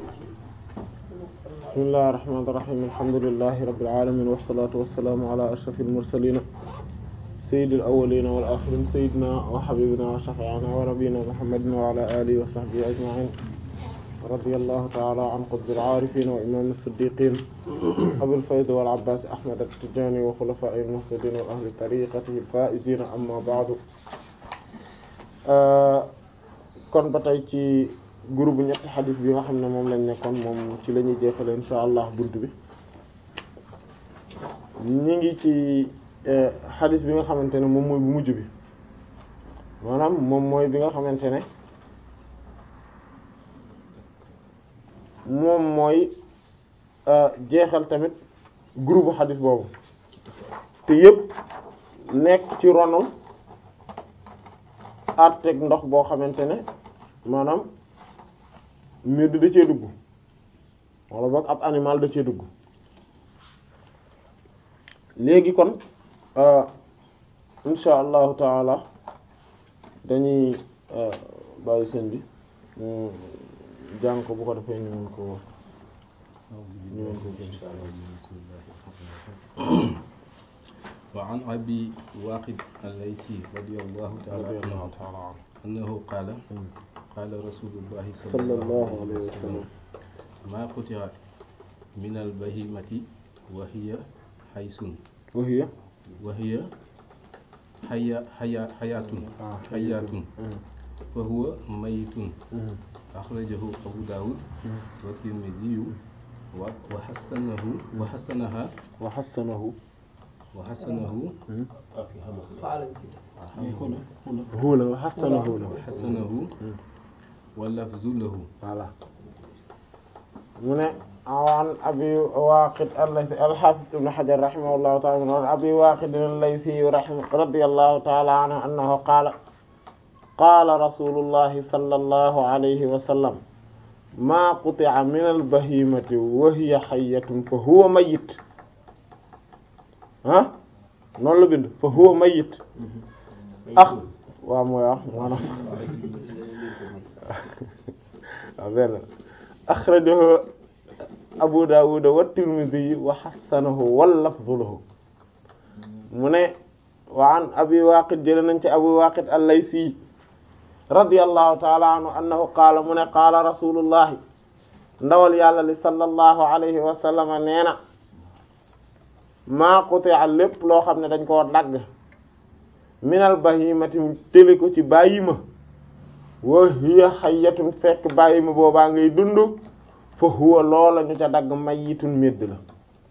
bismillahir rahmanir rahim alhamdulillahi rabbil alamin wassalatu wassalamu ala ashrafil mursalin sayyidil awwalin wal akhirin sayyidina wa habibina wa shafi'ina wa nabiyyina muhammadin wa ala alihi wa sahbihi ajma'in radiyallahu ta'ala an qutbil arifin wa imam as-siddiqin abil fayd wal abbas ahmad at-tijani wa khulafa'il muhtadin wa ahli tariqatihi al-faizin amma ba'du kon ba tey ci groupe ñetti xadis bi nga xam ne moom lañ nekkoon moom ci la ñuy jeexale insha allah bunt bi ñi ngi ci xadis bi nga xamante ne moom mooy bu mujj bi maanaam moom mooy bi nga xamante ne moom mooy jeexal tamit groupe xadis boobu te yépp nekk ci ronu àtteeg ndox boo xamante ne maanaam mbir da cee dugg wala boog ab animal da cee dugg léegi kon insha allahu taala dañuy bàyyi seen bi jàng ko bu ko defee ñu mën ko ñu mën ko wa an abi waaqid al-laythi radiyallahu ta'ala anhu qaala qaala rasulullahi sallallahu alayhi wa sallam maa quti'a min al-bahimati wa hiya haysun wa hiya wa hiya haya haya hayatun hayatun fa huwa mayitun akhrajahu abu dawud wa tirmidhi wa wa hasanahu wa hasanaha wa hasanahu wa hasanahu hula wa hasanahu la wa hasanahu wa lafzu lahu voilà mu ne an abi waqid al-laythi al-hafiz ibn hajar rahimahullahu ta'ala an abi waqid al-laythi radiyallahu ta'ala anhu annahu qala qala rasulullahi sallallahu alayhi wa sallam ma quti'a min al-bahimati wa hiya hayyatun fa huwa mayyit ah noonu la bind fa huwa mayyit ah waaw mooy wax maanaam waaw benn akhrajahu Abu Dawud wa Tirmidhi wa hassanahu wal lafzu lahu mu ne wa an Abi Waqid jëlee nañ ci Abu Waqid al-Laythi radiyallahu ta'ala anhu annahu qaala mu ne qaala rasulullahi ndawal yàlla li sallallahu alayhi wa sallam nee na maa quti'a lépp loo xam ne dañ koo dagg minal bahimati tëli ko ci bàyyima wa hiya hayyatun fekk bàyyima boobaa ngay dund fa huwa loola ñu ca dagg mayitun médd la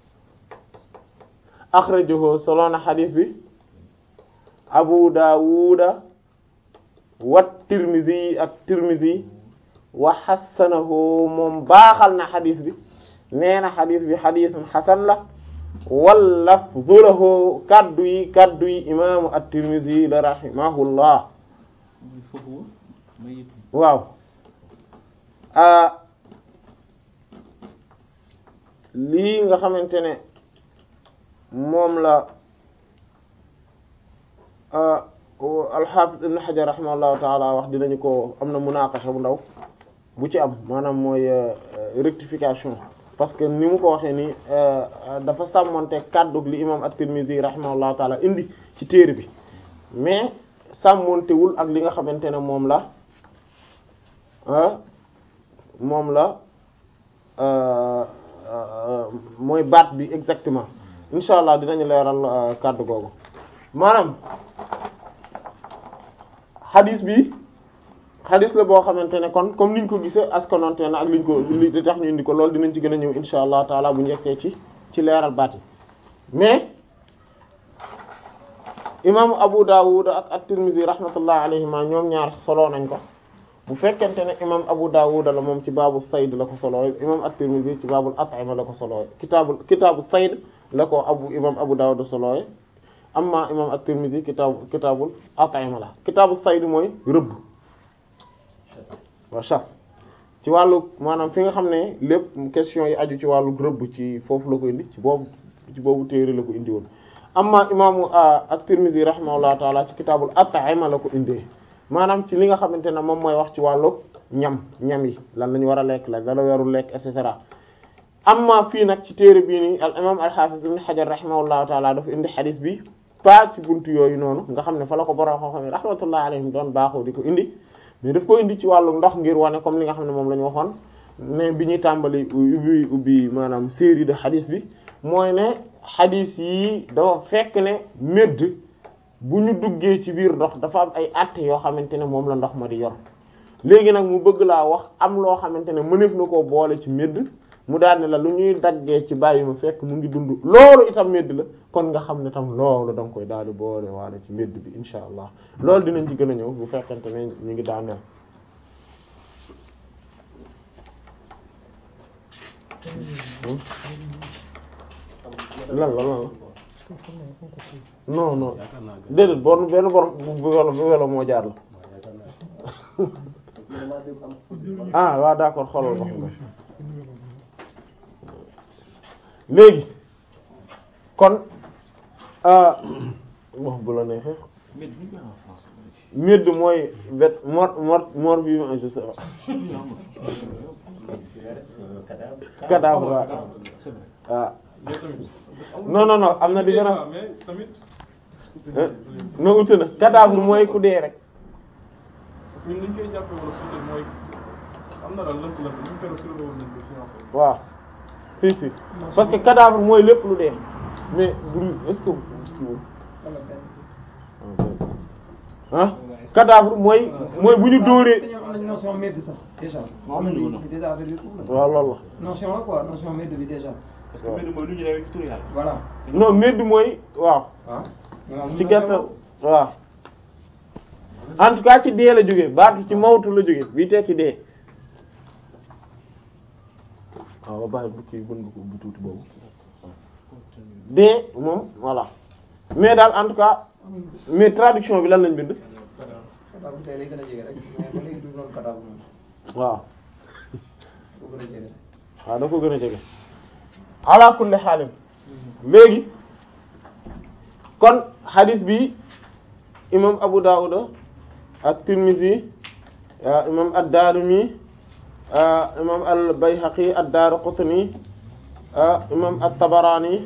akhrajahu soloona xadiis bi abu daawuda wa tirmidhi ak tirmidhi wa xassanahu moom baaxal na xadiis bi nee na xadiis bi xadiisun xasan la wal lafzu lahu kaddu yi kaddu yi imaamu at-tirmidhi la rahimahullah waaw lii nga xamante ne moom la al-Hafiz ibn Hajar rahimahullahu taala wax dinañu ko am na munaqasha bu ndaw bu ci am maanaam mooy rectification parce que ni mu ko waxee ni dafa sàmmonte kàddug li imam at-Tirmidhi rahimahullahu taala indi ci téere bi mais sàmmontewul ak li nga xamante ne moom la moom la mooy baat bi exactement insha allah dinañu leeral kàddu googu maanaam xadis bi xadis la boo xamante ne kon comme niñ ko gisee askanonte na ak liñ ko li tax ñu indi ko loolu dinañ ci gën a ñëw insha allah taala bu ñu yegsee ci ci leeral baat yi mais imaamu Abu Dawud ak at-Tirmidhi rahmatullah alayhima ñoom ñaar solo nañ ko bu fekkente ne imam Abu Dawud la moom ci baabu sayd la ko solooy imam at-Tirmidhi ci baabul at'ima la ko solooy kitaabul kitaabu sayd la ko abu imam Abu Dawud solooy amma imam at-Tirmidhi kitaabu kitaabul at'ima la kitaabu sayd mooy rëbb wa chasse ci wàllu maanaam fi nga xam ne lépp question yi aju ci wàllu rëbb ci foofu la ko indi ci boobu ci boobu téere la ko indi woon amma imaamu at-Tirmidhi rahimahullahu taala ci kitaabul at'ima la ko indee maanaam ci li nga xamante ne moom mooy wax ci wàllu ñam ñam yi lan lañu war a lekk la dala warul lekk et cetera amma fii nag ci téere bii nii al imam al hafiz ibn hajar rahimahullahu taala dafa indi xadis bi pas ci buntu yooyu noonu nga xam ne fa la ko borom xam-xam yi rahmatullahi alayhim doon baaxoo di ko indi mais daf ko indi ci wàllu ndox ngir wane comme li nga xam ne moom la ñu waxoon mais bi ñuy tàmbali ubbi ubbi maanaam série de xadis bi mooy ne xadis yi dafa fekk ne médd bu ñu duggee ci biir ndox dafa am ay àtte yoo xamante ne moom la ndox ma di yor léegi nag mu bëgg laa wax am loo xamante ne mëneef na koo boole ci médd mu daal ne la lu ñuy daggee ci bàyyi ma fekk mu ngi dund loolu itam médd la kon nga xam ne tam loolu da nga koy daal di boole waale ci médd bi insha allah loolu dinañ ci gën a ñëw bu fekkente ne ñu ngi daaneel lan la lan la non non déedéet bon benn borom bu welo bu welo moo jaar la ah waaw d'accord xoolal wax nga léegi kon wax bu la neexee médd mooy vet mort mort mort vivant je sais pas cadavre waaw waaw non non non am na différence no uti na cadavre mooy ku dee rek parce que ñun dañ koy jàppee wala suutal mooy am na daal lënt-lënt ñu ngi koy def sur le nañ ko fi waaw si si parce que cadavre mooy lépp lu dee mais du est-ce que ah cadavre mooy mooy bu ñu dóoree dañoo am nañ notion médd sax déjà. am nañu ko c'est déjà affaire bi foofu la. waaw loolu notion la quoi notion médd bi déjà. parce que mbir mooy lu ñu rewee ci tur yàlla voilà. la non médd mooy waaw ah. ci gàttal waaw en tout cas ci dee la jógee baatu ci mawtu la jógee bii tekki dee waaw ba bàyyi bu kii bën nga ko bu tuuti boobu dee moom voilà mais daal en tout cas mais traduction bi lan lañ bind cadavre tey day gën a jege rek mais ba léegi du noonu cadavre moom. waaw du gën a jege. waaw da ko gën a jege ala kulli xaalin léegi kon hadith bi imam Abu Dawud ak Tirmidhi imam ad-Darimi imam al-Bayhaqi ad-Daraqutni imam at-Tabarani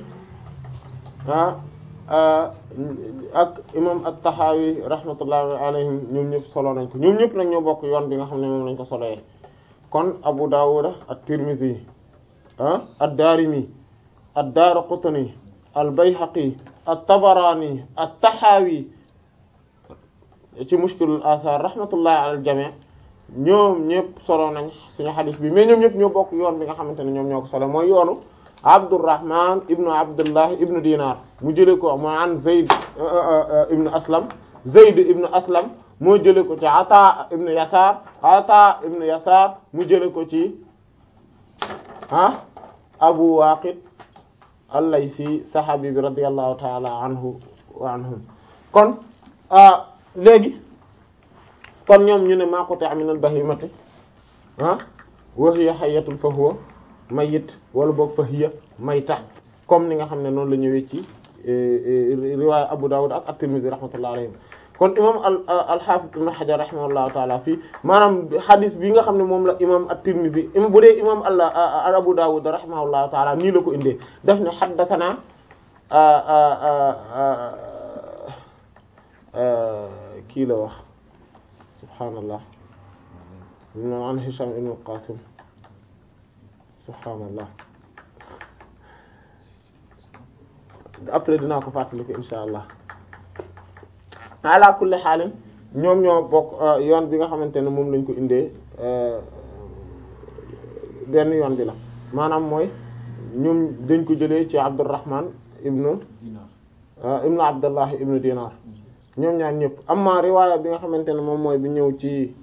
ak imam at-Tahawi rahmatullahi alayhim ñoom ñëpp solo nañ ko ñoom ñëpp nag ñoo bokk yoon bi nga xam ne moom lañ ko soloyee kon Abu Dawud at-Tirmidhi ad-Darimi ad-Daraqutni al-Bayhaqi at-Tabarani at-Tahawi ci Mushkilul Athar rahmatullahi ala al-jami' ñoom ñëpp solo nañ suñu xadis bi mais ñoom ñëpp ñoo bokk yoon bi nga xamante ne ñoom ñoo ko solo mooy yoonu Abdurrahman ibnu Abdullah ibnu Dinar mu jëlee ko mu an Zayd ibnu Aslam Zayd ibnu Aslam moo jëlee ko ci Ata ibnu Yasar Ata ibnu Yasar mu jëlee ko ci ah Abu Waqid al-Laysi saxaabi bi radiyallahu ta'ala anhu wa anhum kon léegi kon ñoom ñu ne maa quti'a min al-bahimati ah wa hiya hayyatun fa huwa mayyit wala boog fa hiya mayta comme ni nga xam ne noonu la ñëwee ci riwaaya Abu Dawud ak at-Tirmidhi rahmatullahi alayhim kon imam al al-Hafiz ibn Hajar rahimahullahu ta'ala fii maanaam hadith bi nga xam ne moom la imam at-Tirmidhi im bu dee imam al Abu Dawud rahimahullahu ta'ala nii la ko indee daf ne haddathana kii la wax subhaanallah no an Hisham ibn Qasim subhaanallah après dinaa ko fàttali ko insha allah ala kulli xaalin ñoom ñoo bokk yoon bi nga xamante ne moom lañ ko indee benn yoon bi la maanaam mooy ñoom dañ ko jëlee ci Abdurrahman ibnu ibnu Abdullah ibnu Dinar ñoom ñaar ñëpp amma riwaaya bi nga xamante ne moom mooy bi ñëw ci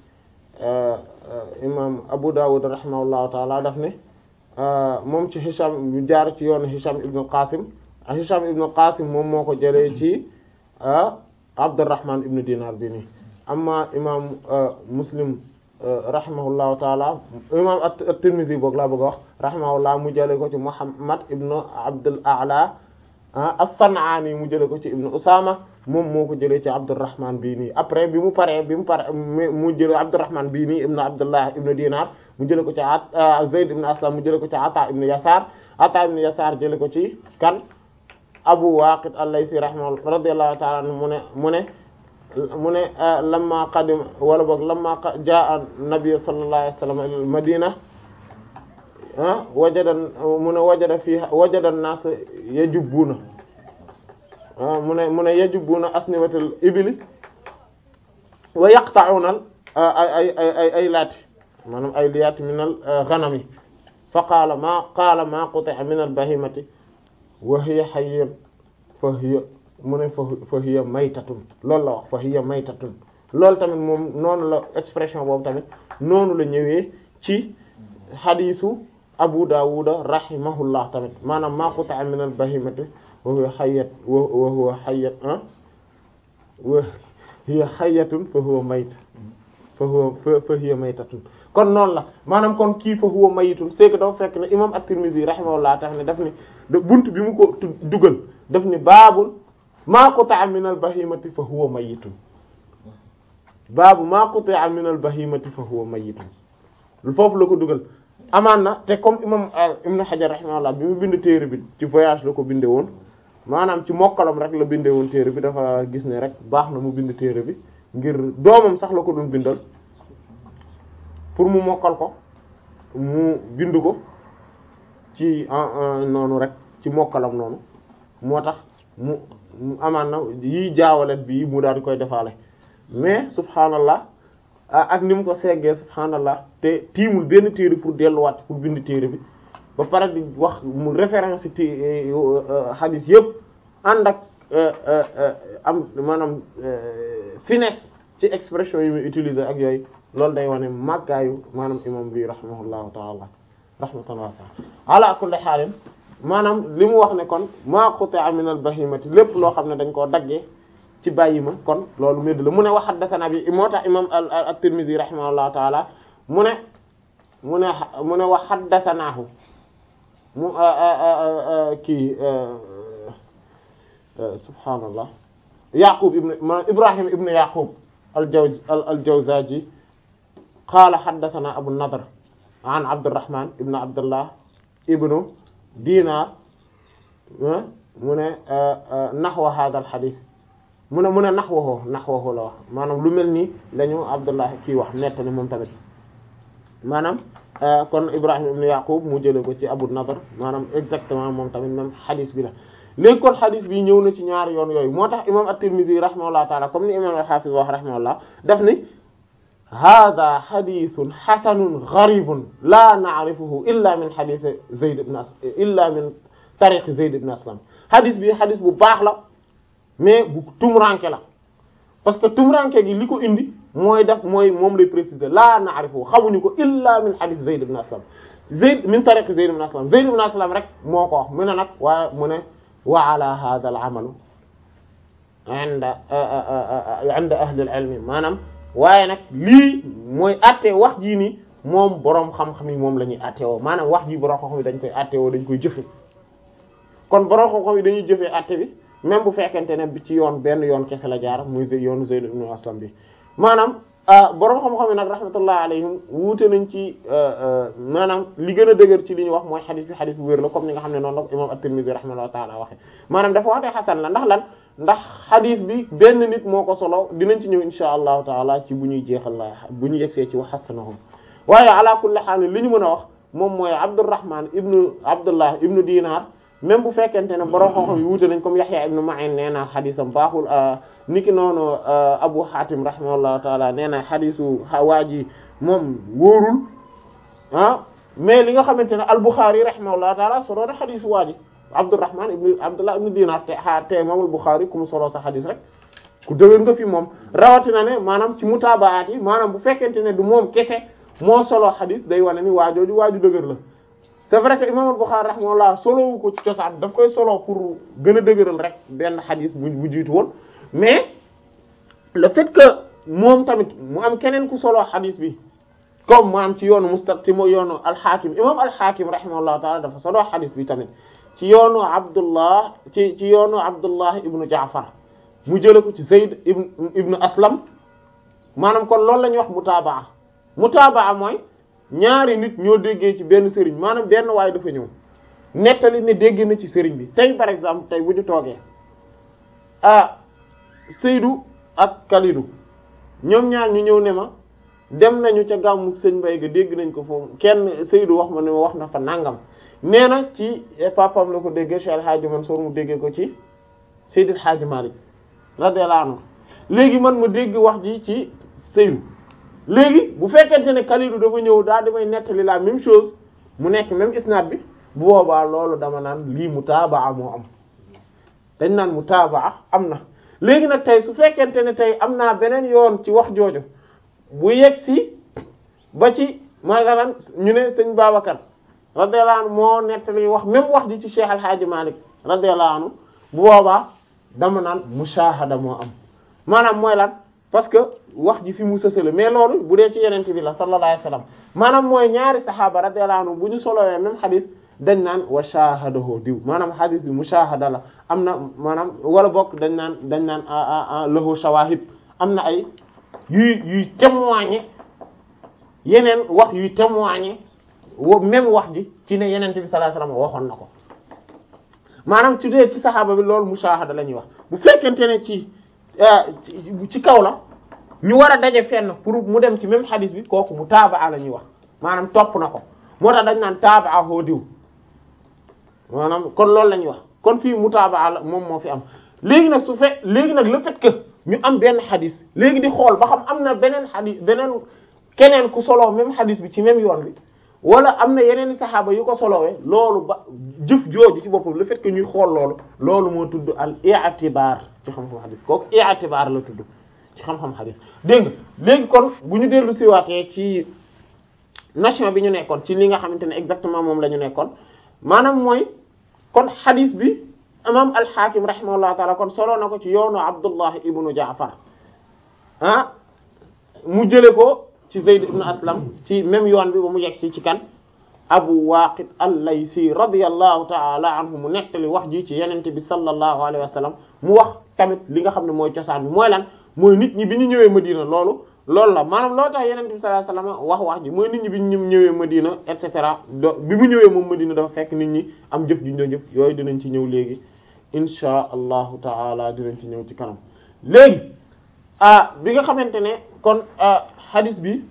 imam Abu Dawud rahimahullahu taala daf ne moom ci Hisham bu jaar ci yoonu Hisham ibnu Qasim Hisham ibnu Qasim moom moo ko jëlee ci Abdurrahman ibnu Dinar bi nii amma imam Muslim rahimahullahu taala imam at-Tirmidhi boog laa bëgg a wax rahimahullah mu jëlee ko ci Muhammad ibnu Abdul A'la ah as-San'aani mu jëlee ko ci ibnu Usaama moom moo ko jëlee ci Abdurrahman bii nii après bi mu paree bi mu pare mu jëlee Abdurrahman bii nii ibnu Abdullah ibnu Dinar mu jëlee ko ci Zayd ibnu Aslam mu jëlee ko ci Ata ibnu Yasar Ata ibnu Yasar jëlee ko ci kan Abu Waqid al-Laythi rahimahullah radiyallahu ta'ala anhu mu ne mu ne mu ne lamma qadim wala boog lamma jaa an-nabiy sallallahu alayhi wa sallam al-Madina ah wajada mu ne wajada fii wajada an-nas yajubbuuna mu ne mu ne yajubbuuna asniwatal ibili wa yaqta'una ay ay ay ay laati maanaam ay liyaati min al-ghanami fa qaala maa qaala maa quti'a min al-bahimati wa hiya hayyun fa hiya mu ne fa fa hiya maytatun loolu la wax fa hiya maytatun loolu tamit moom noonu la expression boobu tamit noonu la ñëwee ci xadiisu Abu Dawuda rahimahullah tamit maanaam maa quta'a min al-bahimati wa huwa hayyat wa huwa hayyat ah wa hiya hayyatun fa huwa mayt fa huwa fa hiya maytatun kon noonu la maanaam kon kii fa huwa mayitun c'est que dafa fekk ne imam at-Tirmidhi rahimahullah tax ne daf ni bunt bi mu ko dugal daf ni baabul maa quta'a min al-bahimati fa huwa mayitun baabu maa quta'a min al-bahimati fa huwa mayitun foofu la ko dugal amaan na te comme imam Ibn Hajar rahimahullah bi mu bind téere bi ci voyage la ko binde woon maanaam ci mokkalam rek la binde woon téere bi dafa gis ne rek baax na mu bind téere bi ngir doomam sax la ko doon bindal pour mu mokkal ko mu bind ko ci noonu rek ci mokkalam noonu moo tax mu amaan na yiy jaawalet bi mu daal di koy defaale mais subhaanallah ak ni mu ko seggee subhaanallah te tiimul benn téere pour delluwaat pour bind téere bi ba pare di wax mu référence ti hadith yëpp ànd ak am maanaam finesse ci expression yi muy utiliser ak yooyu loolu day wane màggaayu maanaam imam bi rahimahullahu taala rahmatan wasi'a ala kulli xaalin maanaam li mu wax ne kon ma quti'a min al bahimati lépp loo xam ne dañ koo daggee ci bàyyi ma kon loolu médd la mu ne wa haddathana bi moo tax imam at-Tirmidhi rahimahullahu taala mu ne mu ne mu ne wa haddathanaahu mu kii subhaanallah Yaqub ibn Ibrahim ibn Yaqub al-Jawz al-Jawzaji qaala haddathana Abu Nadr an Abdurrahman ibn Abdullah ibn Dinar mu ne nahwa hadha al-hadith mu ne mu ne nahwahu nahwahu la wax maanaam lu mel nii lañu Abdullah kii wax nettali moom tamit maanaam kon Ibrahim ibn Yaqub mu jëlee ko ci Abu Nadr maanaam exactement moom tamit même hadith bi la léegi kon hadith bi ñëw na ci ñaari yoon yooyu moo tax imam at-Tirmidhi rahimahullah taala comme ni imam al-Hafiz wax rahimahullah daf ni hada hadithun hasanun gharibun la na'rifuhu illa min hadith Zayd ibn Aslam illa min tariq Zayd ibn Aslam hadith bi hadith bu baax la mais bu tumuranke la parce que tumuranke gi li ko indi mooy def mooy moom lay préciser la na'rifu xamuñu ko illa min hadith Zayd ibn Aslam Zayd min tariq Zayd ibn Aslam Zayd ibn Aslam rek moo ko wax mu ne nag waaye mu ne wa ala hadha al amalu inda inda ahli al ilmi maanaam waaye nag lii mooy atte wax jii nii moom boroom xam-xam yi moom la ñuy atte woo maanaam wax ji boroom xam-xam yi dañ koy atte woo dañ koy jëfe kon boroom xam-xam yi dañuy jëfee atte bi même bu fekkente ne bi ci yoon benn yoon kese la jaar muy yoonu Zayd ibn Aslam bi maanaam boroom xam-xam yi nag rahmatullah alayhim wuute nañ ci maanaam li gën a dëgër ci li ñu wax mooy xadis bi xadis bu wér la comme ni nga xam ne noonu la ko imam at-Tirmidhi rahimahullahu ta'ala waxe maanaam dafa wax ne xasan la ndax lan ndax xadis bi benn nit moo ko solo dinañ ci ñëw insha allahu taala ci bu ñuy jeexal la bu ñu yegsee ci wax xasanahum waaye ala kulli haal li ñu mën a wax moom mooy Abdurrahman ibnu Abdullah ibnu Dinar même bu fekkente ne borom xam-xam yi wuute nañ comme Yahya ibnu Ma'in nee na xadisam baaxul niki noonu Abu Hatim rahimahullahu taala nee na xadisu waa ji moom wóorul ah mais li nga xamante ne al-Bukhari rahimahullahu taala solo na xadisu waa ji Abdurrahman ibnu Abdullah ibnu Dinar te xaar te imaamul Bukhari ku mu solo sa xadis rek ku dëgër nga fi moom rawatina ne maanaam ci mutaabaat yi maanaam bu fekkente ne du moom kese moo solo xadis day wane ni waajooju waaju dëgër la. c'est vrai que imam al-Bukhari rahimahullah solowu ko ci cosaan daf koy solo pour gën a dëgëral rek benn xadis bu bu jiitu woon mais le fait que moom tamit mu am keneen ku solo xadis bi comme mu am ci yoonu mustaq ci mo yoonu al-Hakim imam al-Hakim rahimahullah taala dafa solo xadis bi tamit ci yoonu abdullah ci ci yoonu abdullah ibnu jaafar mu jële ko ci zayd ibn ibnu aslam maanaam kon loolu la ñuy wax mutaabaa mutaabaa mooy ñaari nit ñoo déggee ci benn sëriñ maanaam benn waaye dafa ñëw nettali ne dégg na ci sëriñ bi tey par exemple tey bu ñu toogee ah Seydou ak Kalidou ñoom ñaar ñu ñëw ne ma dem nañu ca gàmmu sëñ Mbay ga dégg nañ ko foofu kenn Seydou wax ma ne ma wax na fa nangam nee na ci papam la ko déggee Cheikh El Hadji Mansour mu déggee ko ci Seydil Hadji Malick radiyallahu anhu léegi man ma dégg wax ji ci Seydou léegi bu fekkente ne Kalidou dafa ñëw daal di may nettali la même chose mu nekk même isnad bi bu boobaa loolu dama naan lii mutaabaa moo am dañ naan mutaabaa am na léegi nag tey su fekkente ne tey am naa beneen yoon ci wax jooju bu yegg si ba ci maanaam ñu ne sëñ Babacar radiyallahu anhu moo nettali wax même wax ji ci Cheikh Al Hadji Malick radiyallahu anhu bu boobaa dama naan mushahada moo am maanaam mooy lan parce que wax ji fi mu sësale mais loolu bu dee ci yeneen bi la sallallahu alayhi wasallam maanaam mooy ñaari saxaaba radiyallahu anhu bu ñu solowee même xadis dañ naan wa shahadahu diw maanaam xadis bi mushahada la am na maanaam wala bokk dañ naan dañ naan lahu shawahid am na ay yuy yuy témoigner yeneen wax yuy témoigner wo même wax ji ci ne yeneen bi sallallahu alayhi wasallam waxoon na ko maanaam ci dee ci saxaaba bi loolu mushahada la ñuy wax bu fekkente ne ci ci kaw la ñu war a daje fenn pour mu dem ci même xadis bi kooku mu taabaa la ñuy wax maanaam topp na ko moo tax dañ naan taabaa hoo diw maanaam kon loolu la ñuy wax kon fii mu taabaa la moom moo fi am léegi nag su fe léegi nag le fait que ñu am benn xadis léegi di xool ba xam am na beneen xadis beneen keneen ku solo même xadis bi ci même yoon bi wala am na yeneen i saxaaba yu ko solowee loolu ba jëf jooju ci boppam le fait que ñuy xool loolu loolu moo tudd al i'tibar ci xam-xam xadis kooku i'tibar la tudd ci xam-xam xadis dégg nga léegi kon bu ñu dellu siwaatee ci nation bi ñu nekkoon ci li nga xamante ne exactement moom la ñu nekkoon maanaam mooy kon xadis bi imam al-Hakim rahimahullahu taala kon solo na ko ci yoonu Abdullah ibnu Jaafar ah mu jële ko ci Zayd ibn Aslam ci même yoon bi ba mu yegg si ci kan Abu Waqid al-Laythi radiyallahu ta'ala anhu mu nettali wax ji ci yenente bi sallallahu alayhi wa sallam mu wax tamit li nga xam ne mooy cosaan bi mooy lan mooy nit ñi bi ñu ñëwee Madina loolu loolu la maanaam loo tax yenente bi sallallahu alayhi wa sallam wax wax ji mooy nit ñi bi ñu ñëwee Madina et cetera do bi mu ñëwee moom Madina dafa fekk nit ñi am jëf ju ñu doon jëf yooyu dinañ ci ñëw léegi insha allahu ta'ala dinañ ci ñëw ci kanam léegi ah bi nga xamante ne kon hadith bi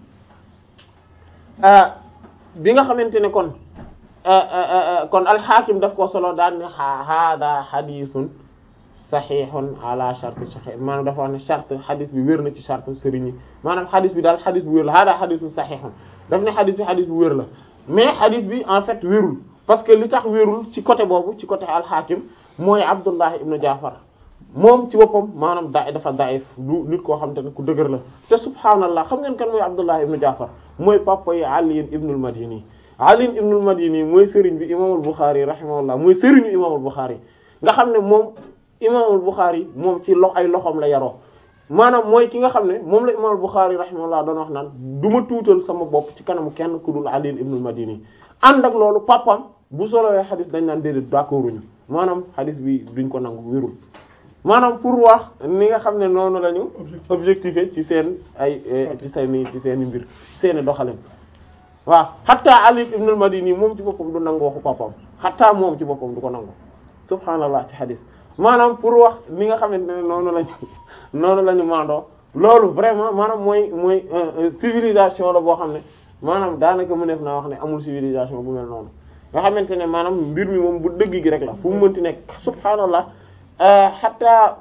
bi nga xamante ne kon kon alxaakim daf ko solo daan ne hada hadithun sahihun ala shart sahih maanaam dafa wax ne charte hadith bi wér na ci charte sëriñ yi maanaam hadith bi daal hadith bu wér la hada hadithun sahihun daf ne hadith bi hadith bu wér la mais hadith bi en fait wérul parce que li tax wérul ci côté boobu ci côté alxaakim mooy Abdullah ibnu Jaafar moom ci boppam maanaam da dafa daif du nit koo xam te ne ku dëgër la te subhaanallah xam ngeen kan mooy Abdullah ibnu Jaafar mooy papa yi Ali ibnul Madini Ali ibnul Madini mooy sëriñ bi imaamul Bukhari rahimahullah mooy sëriñu imaamul Bukhari nga xam ne moom imaamul Bukhari moom ci lox ay loxoom la yaroo maanaam mooy ki nga xam ne moom la imaamul Bukhari rahimahullah doon wax naan du ma tuutal sama bopp ci kanamu kenn ku dul Ali ibnul Madini ànd ak loolu papam bu solowee xadis dañ naan déedéet d'accorduñu maanaam xadis bi duñ ko nangu wérul maanaam pour wax ni nga xam ne noonu lañu objectifé ci seen ay ci seen ci seen mbir seeni doxalin waaw xatta Ali ibn al-Madini moom ci boppam du nangu waxu papam xatta moom ci boppam du ko nangu subhaanallah ci xadis maanaam pour wax ni nga xamante ne noonu lañu noonu la ñu mandoo loolu vraiment maanaam mooy mooy civilisation la boo xam ne maanaam daanaka mu neef naa wax ne amul civilisation bu mel noonu nga xamante ne maanaam mbir mi moom bu dëgg gi rek la fu mu mënti nekk subhaanallah xataa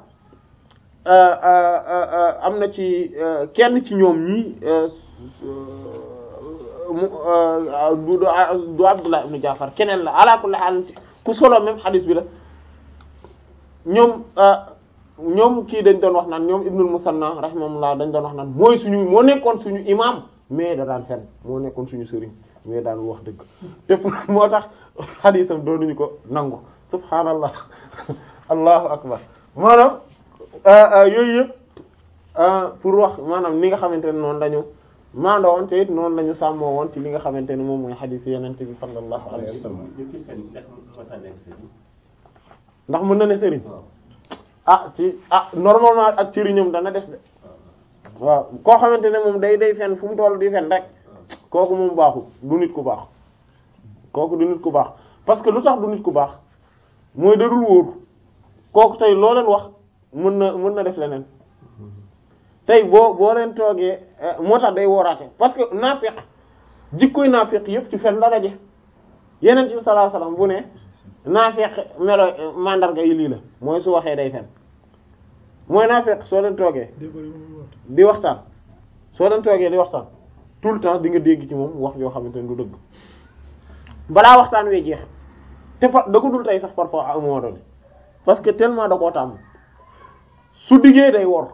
am na ci kenn ci ñoom ñi du du Abdullah ibn Jaafar keneen la ala kulli haal ku solo même xadis bi la ñoom ñoom kii dañ doon wax naan ñoom Ibnul Musanna rahimahullah dañ doon wax naan mooy suñu moo nekkoon suñu imam mais da daan fen moo nekkoon suñu sëriñ mais daan wax dëgg te moo tax xadisam doonuñu ko nangu subhaanallah allahu akbar maanaam yooyu yëpp pour wax maanaam ni nga xamante ne noonu lañu maandoo woon te it noonu la ñu sàmmoo woon ci li nga xamante ne moom mooy xadiis yenente bi sallallahu alayhi wa sallam ndax mën na ne sëriñ ah ci ah normalement ak sëriñam dana des de waaw koo xamante ne moom day day fen fu mu toll di fen rek kooku moom baaxul du nit ku baax kooku du nit ku baax parce que lu tax du nit ku baax mooy dadul wóor kooku tey loo leen wax mën na mën na def leneen tey boo boo leen toogee moo tax day wooraate parce que naafiq jikkoy naafiq yëpp ci fen la daje yeneen ci sallallahu alayhi wasallam bu ne naafiq melo mandarga yi lii la mooy su waxee day fen mooy naafiq soo leen toogee di waxtaan soo leen toogee di waxtaan tout le temps di nga dégg ci moom wax yoo xamante ne du dëgg balaa waxtaan wee jeex te fa da ko dul tey sax parfois à un moment donné parce que tellement da koo tàmm su diggee day wor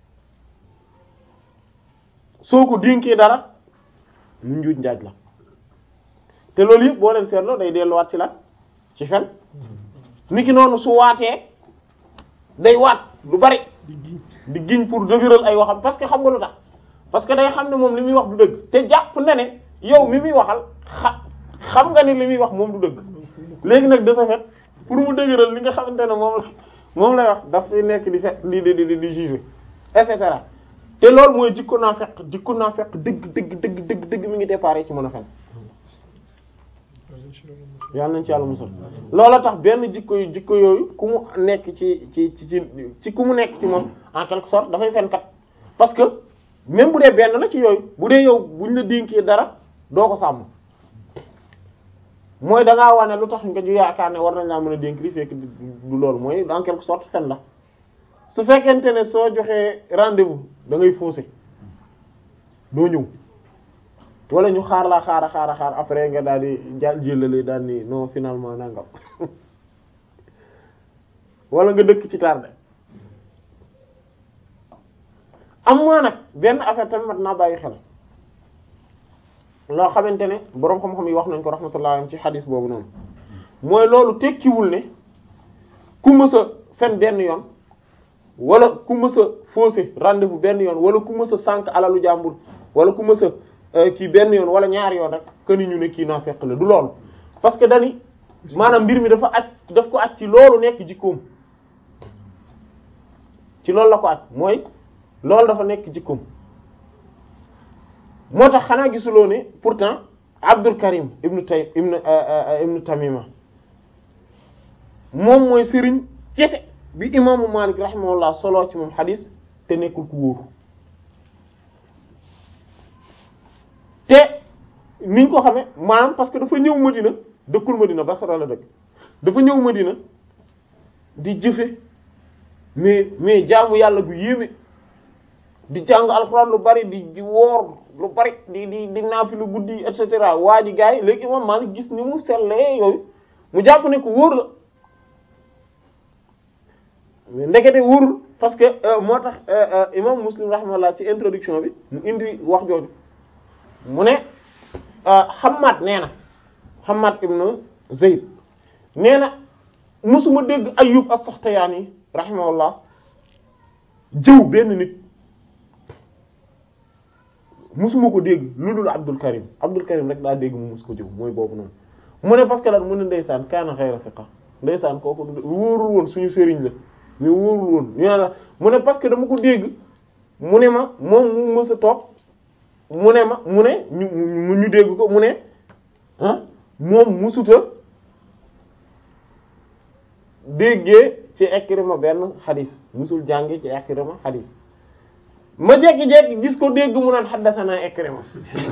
soo ko dénkee dara mu njuuj njaaj la te loolu yëpp boo leen seetloo day delluwaat ci la ci fen niki noonu su waatee day waat lu bari di giñ pour dëgëral ay waxam parce que xam nga lu tax parce que day xam ne moom li muy wax du dëgg te jàpp na ne yow mi muy waxal xa xam nga ni li muy wax moom du dëgg léegi nag de ce fait pour mu dëgëral li nga xamante ne moom la moom lay wax daf fi nekk di fe di di di di juger et cetera te loolu mooy jikko naa fekk jikko naa fekk dëgg dëgg dëgg dëgg dëgg mi ngi déparé ci mën a fen yàlla nañ ci yàlla musal loola tax benn jikko yu jikko yooyu ku mu nekk ci ci ci ci ci ku mu nekk ci moom en quelque sorte dafay fenkat parce que même bu dee benn la ci yooyu bu dee yow buñ la dénkee dara doo ko sàmm mooy da ngaa wane lu tax nga ju yaakaar ne war nañ laa mën a dénk li fekk du loolu mooy en quelque sorte fen la su fekkente ne soo joxee rendez-vous da ngay fausser doo ñëw wala ñu xaar la xaar a xaar a xaar après nga daal di jàll jëlale daal ni non finalement nangam wala nga dëkk ci tardé am maa nag benn affaire tamit mat naa bàyyi xel loo xamante ne boroom xam-xam yi wax nañ ko rahmatullah ci xadis boobu noonu mooy loolu tekkiwul ne ku mës a fen benn yoon wala ku mës a fausser rendez-vous benn yoon wala ku mës a sànq alalu jàmbur wala ku mës a kii benn yoon wala ñaari yoon rek que ni ñu ne kii naa fekk la du loolu parce que dani maanaam mbir mi dafa aj daf ko aj ci loolu nekk jikkoom ci loolu la ko aj mooy loolu dafa nekk jikkoom moo tax xanaa gisuloo ne pourtant Abdul Karim ibnu Tay ibnu ibnu Tamima moom mooy sëriñ kese bi imaamu Malik rahimahullah solo ci moom xadis te nekkul ku wóoru te niñ ko xamee maanaam parce que dafa ñëw Madina dëkkul Madina Basra la dëkk dafa ñëw Madina di jëfe mais mais jaamu yàlla gu yéeme di jàng alxuraan lu bari di di woor lu bari di di di naafi lu guddi et cetera waa ji gars yi léegi imam Malik gis ni mu sellee yooyu mu jàpp ne ko wóor la mais ndekete wóorul parce que moo tax imam Muslim rahimahullah ci introduction bi mu indi wax jooju mu ne Hammad nee na Hammad ibn Zayd nee na musuma dégg Ayyub as-Saxtiyaani rahimahullah jëw benn nit musuma ko dégg lu dul Abdul Karim Abdul Karim rek daa dégg mu mus ko jëw mooy boobu noonu mu ne parce que lan mu ne ndeysaan kaana xayra siqa ndeysaan kooku wóorul woon suñu sëriñ la mais wóorul woon ñu ne la mu ne parce que dama ko dégg mu ne ma moom mu mës a toog mu ne ma mu ne ñu ñu dégg ko mu ne ah moom musuta déggee ci Ikrima benn xadis musul jànge ci Ikrima xadis ma jekki-jekki gis ko dégg mu naan xaddasanaa Ikrima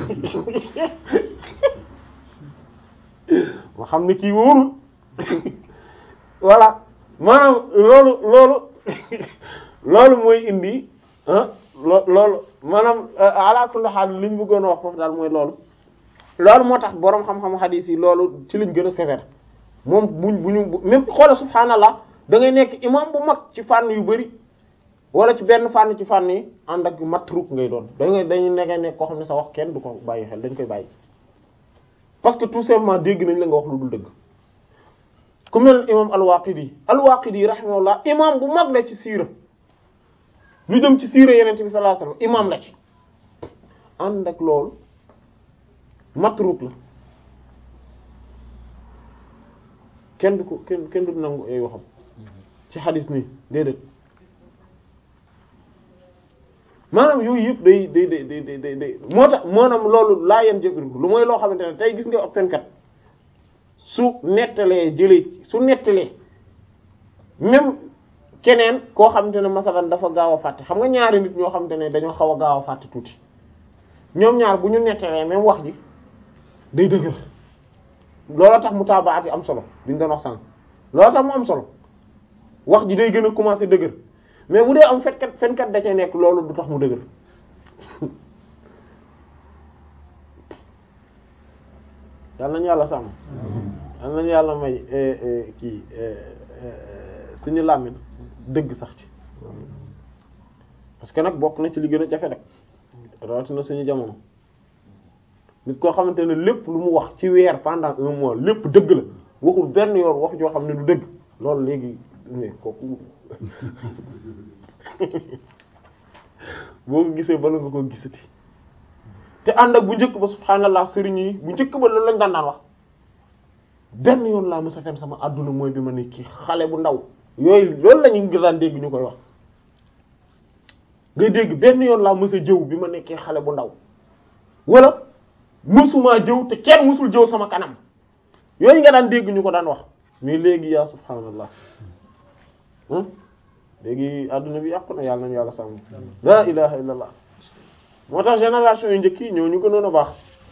ma xam ne kii wóorul voilà maanaam loolu loolu loolu mooy indi ah loo loolu maanaam ala kulli haal li ñu bëggoon a wax foofu daal mooy loolu loolu moo tax boroom xam-xam xadiis yi loolu ci liñ gën a sévère moom buñ bu ñu même xoola subhaanallah da ngay nekk imam bu mag ci fànn yu bari wala ci benn fànn ci fànn yi ànd ak matruk ngay doon da ngay dañu nekkee nekk koo xam ne sa wax kenn du ko bàyyi xel dañ koy bàyyi parce que tout simplement dégg nañ la nga wax lu dul dëgg ku mel imam al-Waqidi al-Waqidi rahimahullah imam bu mag la ci siira lu jëm ci siira yeneen bi sallallahu alayhi wasallam imam la ci ànd ak loolu matruk la kenn du ko kenn kenn du nangu ay waxam ci xadis nii déedéet maanaam yooyu yëpp day day day day day day moo tax maanaam loolu laa yeen jëkkëriñ lu mooy loo xamante ne tey gis nga ab fenkat su nettalee jëlee su nettalee même keneen koo xamante ne masalan dafa gaaw a fàtte xam nga ñaari nit ñoo xamante ne dañoo xaw a gaaw a fàtte tuuti ñoom ñaar bu ñu nettalee même wax ji day dëgër looloo tax mu taabaat yi am solo bi ñu doon wax sànq looloo tax mu am solo wax ji day gën a commencer dëgër mais bu dee am fenkat fenkat da cee nekk loolu du tax mu dëgër yal nañu yàlla sàmm yal nañu yàlla may kii suñu làmmiñ dëgg sax ci parce que nag bokk na ci li gën a jafe rek rawatina suñu jamono nit koo xamante ne lépp lu mu wax ci weer pendant un mois lépp dëgg la waxul benn yoon wax joo xam ne du dëgg loolu léegi mais kooku boo ko gisee bala nga ko gisati te ànd ak bu njëkk ba subhaanallah sëriñ yi bu njëkk ba loolu lañ daan daan wax benn yoon laa mës a fen sama àdduna mooy bi ma ne kii xale bu ndaw yooyu loolu la ñu daan dégg ñu koy wax ngay dégg benn yoon laa mës a jëw bi ma nekkee xale bu ndaw wala mësumaa jëw te kenn mësul jëw sama kanam yooyu nga daan dégg ñu ko daan wax mais léegi yaa subhaanallah léegi àdduna bi yàqu na yàlla nañu yàlla sàmm la ilaha illallah moo tax génération yu njëkk yi ñoo ñu gënoon a baax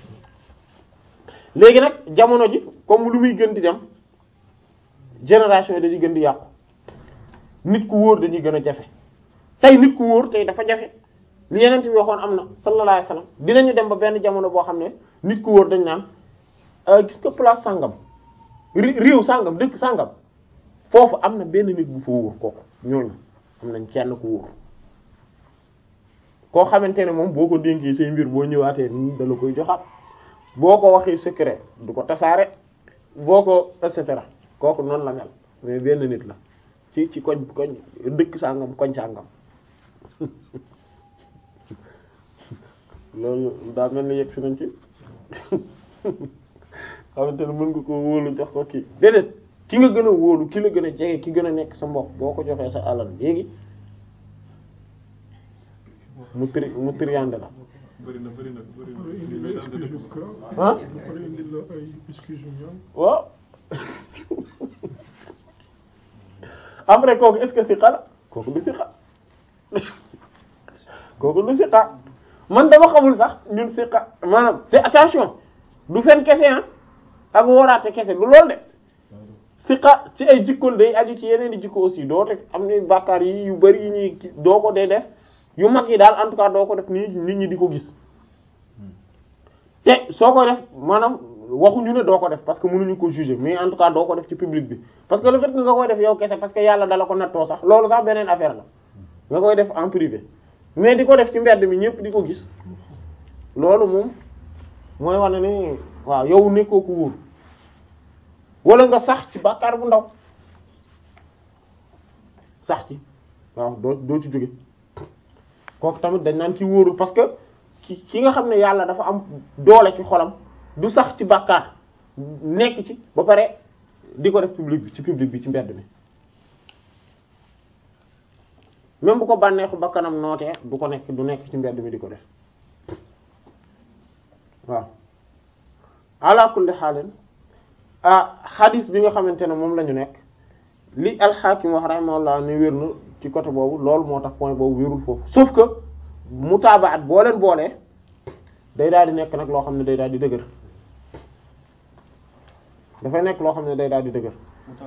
léegi nag jamono ji comme lu muy gën di dem génération yi dañuy gën di yàqu nit ku wóor dañuy gën a jafe tey nit ku wóor tey dafa jafe li yeneen bi waxoon am na sallallahu alayhi wasallam dinañu dem ba benn jamono boo xam ne nit ku wóor dañ naan gis nga place sàngam réew sàngam dëkk sàngam foofu am na benn nit bu fa wóor kooku ñooñu am nañ kenn ku wóor koo xamante ne moom boo ko dénkee say mbir boo ñëwaatee nii da la koy joxaat boo ko waxee secret du ko tasaare boo ko et cetera kooku noonu la mel mais benn nit la ci ci koñ koñ dëkk sàngam koñ sàngam loolu daa mel ni yegg si nañ ci xamante ne mën nga ko wóolu jox ko kii déedéet ki nga gën a wóolu ki la gën a jege ki gën a nekk sa mbokk boo ko joxee sa alal léegi mu tri mu triande la bëri na bëri na bëri Pour indi la excuse yu grave. ah Pour indi la ay excuse yu ñaaw. waaw après kooku est-ce que siqa la kooku du siqa kooku du siqa man dama xamul sax ñun siqa maanaam te attention du fen kese ah ak wóoraate kese du loolu de siqa ci ay jikkoon day aju ci yeneen i jikko aussi doo teg am na bàkkaar yi yu bari yi ñuy ki- doo ko dee def yu mag yi daal en tout cas doo ko def nii nit ñi di ko gis te soo ko def maanaam waxuñu ne doo ko def parce que mënuñu ko juger mais en tout cas doo ko def ci public bi parce que le fait que nga koy def yow kese parce que yàlla dala ko nattoo sax loolu sax beneen affaire la nga koy def en privé mais di ko def ci mbedd mi ñëpp di ko gis loolu moom mooy wane ni waaw yow nekkoo ko wóor wala nga sax ci bàkkaar bu ndaw sax ci waaw doo doo ci jóge kooku tamit dañ naan ci wóorul parce que ki ki nga xam ne yàlla dafa am doole ci xolam du sax ci bàkkaar nekk ci ba pare di ko def public bi ci public bi ci mbedd mi même bu ko bànneexu bakkanam nootee du ko nekk du nekk ci mbedd mi di ko def waaw ala kulli xaalin ah xadis bi nga xamante ne moom la ñu nekk li alxaakim wax rahimahullah ni wér na ci côté boobu loolu moo tax point boobu wérul foofu sauf que mutaabaat boo leen boolee day daal di nekk nag loo xam ne day daal di dëgër dafay nekk loo xam ne day daal di dëgër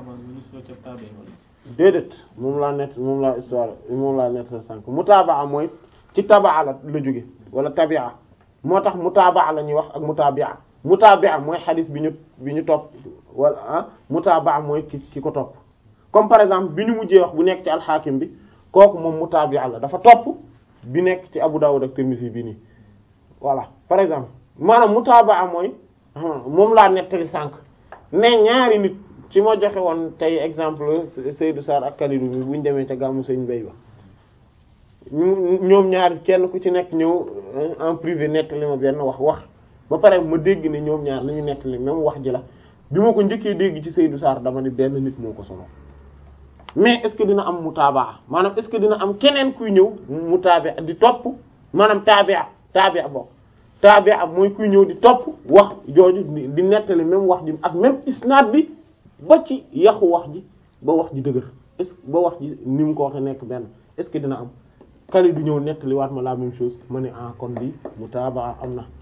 déedéet moom laa net moom laa histoire moom laa net sa sànq mutaabaa mooy ci tabaa la la jóge wala tabia moo tax mutaabaa la ñuy wax ak mutabia mutabia mooy xadis bi ñu bi ñu topp wala ah mutabaa mooy ki ki ko topp comme par exemple bi ñu mujjee wax bu nekk ci alxaakim bi kooku moom mutabia la dafa topp bi nekk ci Abu Dawud ak Tirmidhi bi nii voilà par exemple maanaam mutabaa mooy moom laa nettali sànq ne ñaari nit ci ma joxe woon tey exemple Seydou Sarr ak Kalidou mi bu ñu demee ca gàmmu sëñ Bay ba ñu- ñoom ñaar kenn ku ci nekk ñëw en privé nekk li ma benn wax wax ba pare ma dégg ne ñoom ñaar nañu nekk li même wax ji la bi ma ko njëkkee dégg ci Seydou Sarr dama ne benn nit moo ko solo mais est-ce que dina am mutaabaa maanaam est-ce que dina am keneen kuy ñëw mu taabia di topp maanaam taabia taabia bokk taabia mooy kuy ñëw di topp wax jooju di di nettali même wax ji ak même isnaad bi ba ci yaxu wax ji ba wax ji dëgër est-ce que ba wax ji ni mu ko waxee nekk benn est-ce que dina am kali du ñëw nettali waat ma la même chose ma ne ah kon bi mutaabaa am na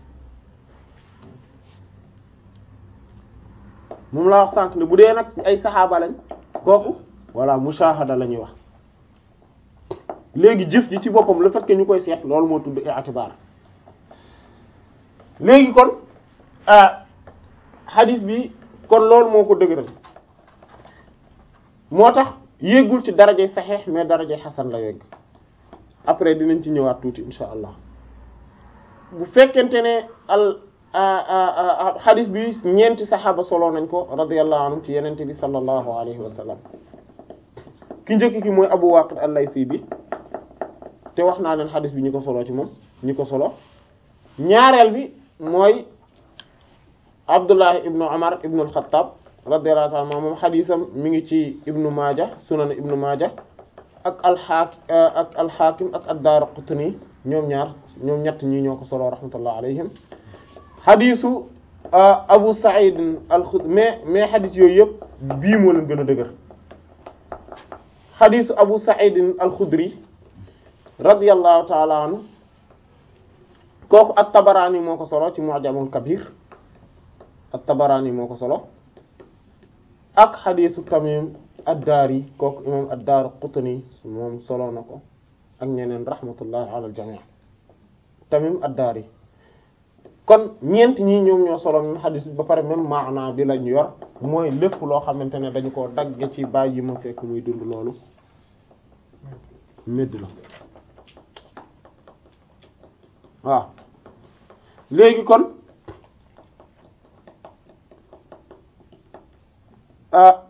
moom laa wax sànq ne bu dee nag ay saxaaba lañ kooku voilà mushahada la ñuy wax léegi jëf ji ci boppam le fait que ñu koy seet loolu moo tudd i'tibar léegi kon ah hadith bi kon loolu moo ko dëgëral moo tax yéegul ci darajay saxiix mais darajay xasan la yegg après dinañ ci ñëwaat tuuti insha allah bu fekkente ne al hadith bi ñeenti saxaaba solo nañ ko radiyallahu anhum ci yenente bi sallallahu alayhi wa sallam ki njëkk ki mooy Abu Waqid al-Laythi bi te wax naa leen hadith bi ñu ko solo ci moom ñi ko solo ñaareel bi mooy Abdullah ibnu Umar ibnu al-Khattab radiyallahu ta'ala anhu moom haditham mi ngi ci ibnu Maaja sunan ibnu Maaja ak al-Hakim ak al-Hakim ak ad-Daraqutni ñoom ñaar ñoom ñett ñi ñoo ko solo rahmatullah alayhim hadithu Abu Sa'id al-Khudri mais mais hadith yooyu yëpp bii moo leen gën a dëgër hadithu Abu Sa'id al-Khudri radiyallahu ta'ala anhu kooku at-Tabarani moo ko solo ci Mu'jamul Kabir at-Tabarani moo ko solo ak hadithu Tamim ad-Dari kooku imam ad-Daraqutni moom solo na ko ak ñeneen rahmatullahi ala al-jami' Tamim ad-Dari kon ñeent ñii ñoom ñoo solo même hadith ba pare même maana bi lañu yor mooy lépp loo xamante ne dañu koo dagge ci bàyyi yi ma fekk muy dund loolu médd la waaw léegi kon ah